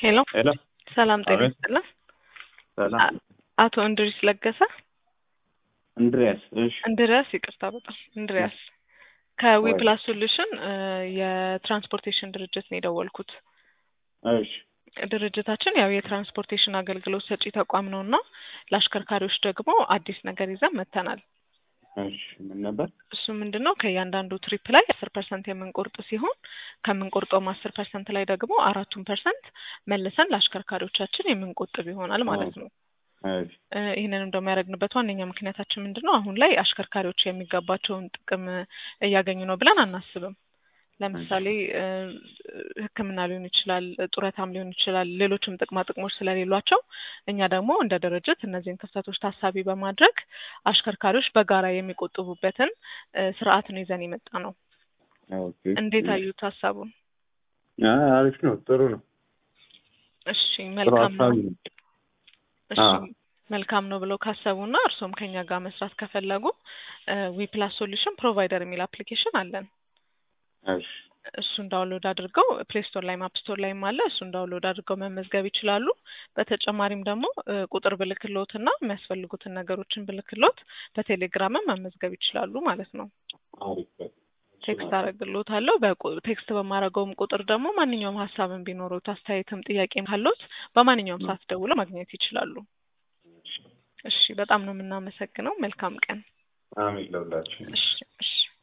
ሄሎ ሄሎ ሰላም ጤና አቤት። ይስጥልን። ሰላም አ- አቶ እንድሪስ ለገሰ እንድሪያስ እሺ እንድሪያስ ይቅርታ በጣም እንድሪያስ ከዊ ፕላስ ሶሉሽን የትራንስፖርቴሽን ድርጅት ነው የደወልኩት። እሺ ድርጅታችን ያው የትራንስፖርቴሽን አገልግሎት ሰጪ ተቋም ነው እና ለአሽከርካሪዎች ደግሞ አዲስ ነገር ይዘን መጥተናል። እሺ ምን ነበር እሱ ምንድን ነው ከእያንዳንዱ ትሪፕ ላይ አስር ፐርሰንት የምንቆርጥ ሲሆን ከምንቆርጠውም አስር ፐርሰንት ላይ ደግሞ አራቱን ፐርሰንት መልሰን ለአሽከርካሪዎቻችን የምንቆጥብ ይሆናል ማለት ነው። እሺ እ ይህንንም ደግሞ ያደረግንበት ዋነኛ ምክንያታችን ምንድን ነው? አሁን ላይ አሽከርካሪዎች የሚገባቸውን ጥቅም እያገኙ ነው ብለን አናስብም። ለምሳሌ እ ሕክምና ሊሆን ይችላል፣ ጡረታም ሊሆን ይችላል፣ ሌሎችም ጥቅማ ጥቅሞች ስለሌሏቸው እኛ ደግሞ እንደ ድርጅት እነዚህን ክፍተቶች ታሳቢ በማድረግ አሽከርካሪዎች በጋራ የሚቆጥቡበትን እ ስርዓት ነው ይዘን የመጣ ነው። ኦኬ እንዴት አዩት ሀሳቡን? አይ አሪፍ ነው ጥሩ ነው እሺ ጥሩ መልካም ነው። ሀሳብ ነው እሺ አዎ። መልካም ነው ብለው ካሰቡና እርሶም ከኛ ጋር መስራት ከፈለጉ ዊ ፕላስ ሶሉሽን ፕሮቫይደር የሚል አፕሊኬሽን አለን። እሺ እሱን ዳውንሎድ አድርገው ፕሌይ ስቶር ላይ አፕ ስቶር ላይም አለ። እሱን ዳውንሎድ አድርገው መመዝገብ ይችላሉ። በተጨማሪም ደግሞ እ ቁጥር ብልክሎት እና የሚያስፈልጉትን ነገሮችን ብልክሎት በቴሌግራምም መመዝገብ ይችላሉ ማለት ነው። አሪፍ በቃ። ቴክስት አደረግሎታለሁ። በቁ- ቴክስት በማድረገውም ቁጥር ደግሞ ማንኛውም ሀሳብን ቢኖሩት አስተያየትም ጥያቄም ካሎት በማንኛውም ሰዓት ደውለው ማግኘት ይችላሉ። እሺ በጣም ነው የምናመሰግነው። መልካም ቀን። አሜን ለሁላችሁ እሺ እሺ